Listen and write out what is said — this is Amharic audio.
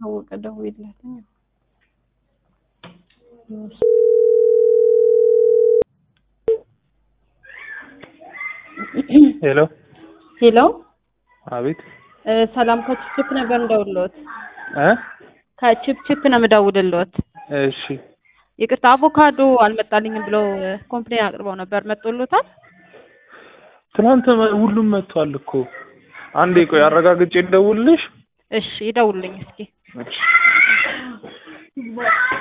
ታወቀ ደውይለት። ሄሎ ሄሎ አቤት እ ሰላም ከችፕችፕ ነበር እንደውልዎት። እ ከችፕችፕ ነው የምደውልልዎት። እሺ ይቅርታ አቮካዶ አልመጣልኝም ብለው ኮምፕሌን አቅርበው ነበር። መጥቶሎታል? ትናንት መ- ሁሉም መጥቷል እኮ አንዴ ቆይ አረጋግጬ ልደውልልሽ እሺ ይደውልልኝ እስኪ። እሺ